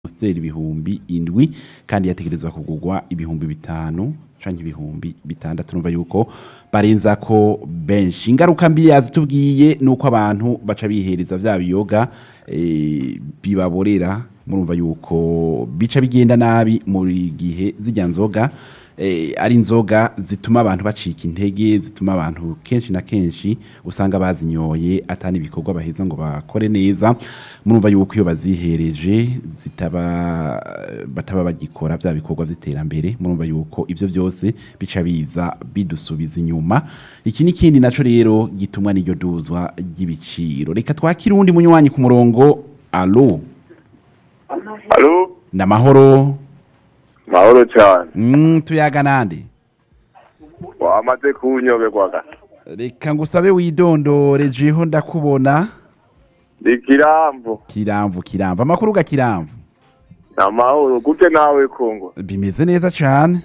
amasiteri ibihumbi indwi kandi yategerezwa kugurwa ibihumbi bitanu canke ibihumbi bitandatu numva yuko barenza ko benshi ingaruka mbi yazitubwiye nuko abantu baca bihereza vya biyoga eh, bibaborera murumva yuko bica bigenda nabi muri gihe zijya nzoga eh, ari inzoga zituma abantu bacika intege zituma abantu kenshi na kenshi usanga bazinyoye atani ibikorwa baheza ngo bakore neza murumva yuko iyo bazihereje zitaba bataba bagikora vya bikorwa vy'iterambere murumva yuko ivyo vyose bica biza bidusubiza inyuma iki n'ikindi naco rero gitumwa n'iryo duzwa ry'ibiciro reka twakire uwundi munywanyi ku murongo alo Alo, namahoro mahoro cyane. mm, tuyaga nande Wamaze kunyoberwaga. reka ngusabe widondore jeho ndakubona Ndi kirambo. kiramvu kiramvu amakuru ga kiramvu Na mahoro gute nawe Kongo. bimeze neza cane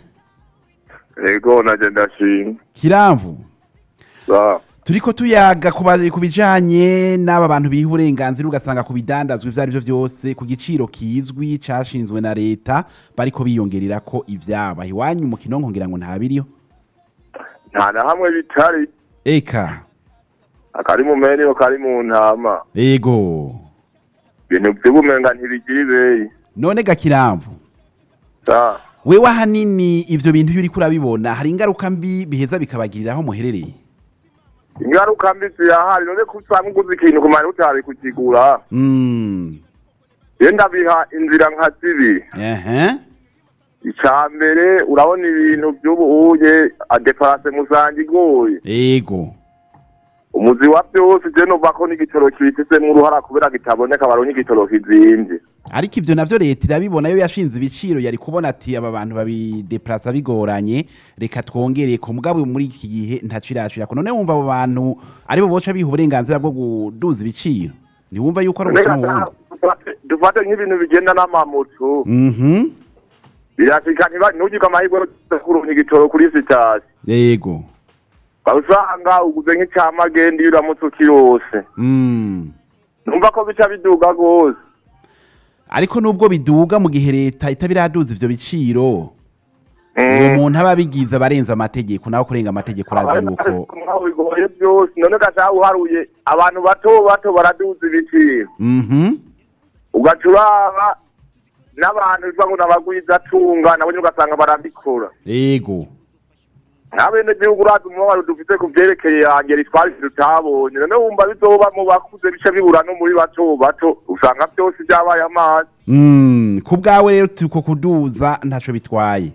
Ego naje ndashimye. kiramvu Ba. turiko tuyaga ku ba- ku bijanye n'aba bantu biha uburenganzira ugasanga ku bidandazwa ivyo arivyo vyose ku giciro kizwi cashinzwe na leta bariko biyongerera ko ivyaba iwanyu mu kinonko ngira ngo ntabiriyo Nta na hamwe bitari. eka Akari mu menyo kari mu ntama. ego Ibintu by'ubumenga ntibigira ibeyi. none ga kiramvu Ba. wewe ahanini ivyo bintu iyo uriko urabibona hari ingaruka mbi biheza bikabagirira aho muherereye Ingaruka mbi zirahari none ko usanga uguze ikintu kumara utari kukigura. Mm. Je ndabiha inzira nka zibiri. Ehe. Ica mbere urabona ibintu by'ubu uye adeparase musange igoye. Ego. umuzi wa byose je numva ko n'igitoro kibifisemo uruhara kubera kitaboneka baronye igitoro kizimvye Ariko ivyo navyo leta irabibona yo yashinze ibiciro yari kubona ati aba bantu babideplaza bigoranye reka twongereye ku mugabo muri iki gihe ntaco irashira none wumva abo bantu aribo boca biha uburenganzira bwo kuduza ibiciro ntiwumva yuko ari ubusuma bundi Dufate- dufate nk'ibintu bigenda n'amamoto Mhm. birashika ntiba- ntugirwe amahirwe yo kuronka igitoro kuri sitasi Ego. usanga uguze nk'icamagenda iyo uramutse ukirose Mm. numva ko bica biduga rwose Ariko nubwo biduga mu gihe leta itabiraduza ivyo biciro uwo Mm. muntu aba abigize abarenza amategeko nawe kurenga amategeko urazi yuko Nkaho bigoye byose none gashaka uharuye abantu bato bato baraduza ibiciro Mhm. ugaca uraba n'abantu bivuga ngo n'abagwizatunga nabo nyine ugasanga barabikora Ego. nk'abenegihugu urazi umubabaro dufite ku vyerekeye yange ritwara ivyo tutabonye none wumva bizoba mu bakuze bice bibura no muri bato bato usanga byose vyabaye amazi Mm, ku bwawe rero tuko kuduza ntaco bitwaye.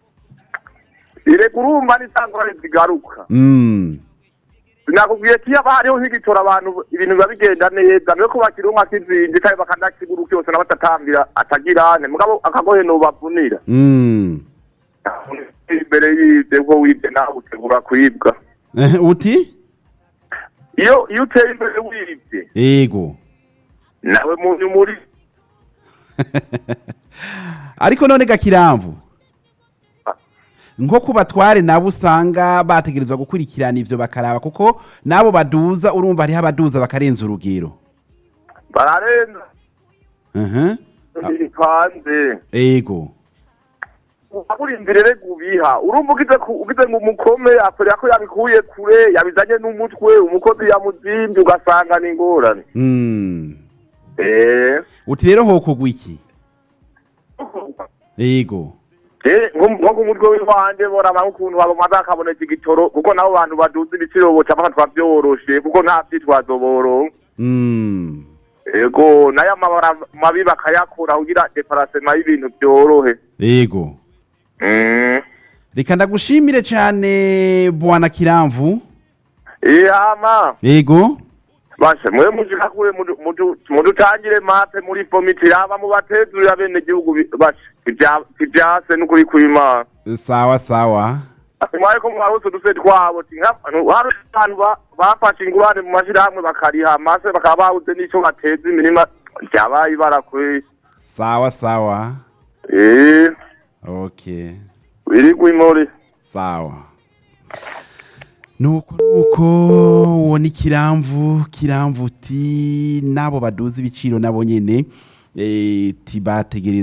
ireka urumva n'isangurane zigaruka Mm. sinakubwiye ko iyo haba hariho nk'igitora abantu ibintu biba bigenda neza niyo ko bakironka kizinze kandi bakanakigura cyose n'abatatambira atagirane mugabo akagohe nobavunira Mm. imbere y'ivyo ko wibye nawe utegura kwibwa Eh, uti? iyo iyo uteye imbere wibye Ego. nawe muntu muri Ariko none gakiramvu. Nko kubatware nabo usanga bategerezwa gukurikirana ivyo bakaraba kuko nabo baduza urumva hariho abaduza bakarenza urugero. bararenza Mhm. bipanze Ego. urindire rero ubiha urumva ugize ku- ugize ngo umukome akorera ko yabikuye kure yabizanye n'umutwe umukozi yamuzimbye ugasanga ni ingorane Mm. eh Uti rero hokogwa iki? Ego. Eh, nko nko ku mutwe w'iwanje boraba nk'ukuntu bamaze akaboneka igitoro kuko nabo bantu baduza ibiciro boca bafatwa vyoroshe kuko nta vyitwazo boronka Mm. ego nayo amabara mabi bakayakura kugira deparasema y'ibintu vyorohe Ego. Mm. Reka ndagushimire cyane bwana Kiramvu. iyama Ego. bashe mwe mushika kure mudu- mudu- mudutangire mape muri pomiti yaba mubatezurira bene gihugu bi- bashe ivya- ivyase n'ukuri kw'imana Sawa sawa. mwaye ko mwarose uduse twabo ti nka- hari abantu ba- bafashe ingurane mu mashirahamwe bakariha amase bakaba babuze n'ico bateza imirima vyabaye ibara kweri Sawa sawa. eh Okay. wirigwa imori Sawa. Nuko nuko uwo ni Kiramvu, Kiramvu uti nabo baduza ibiciro nabo nyene eh, tibategereza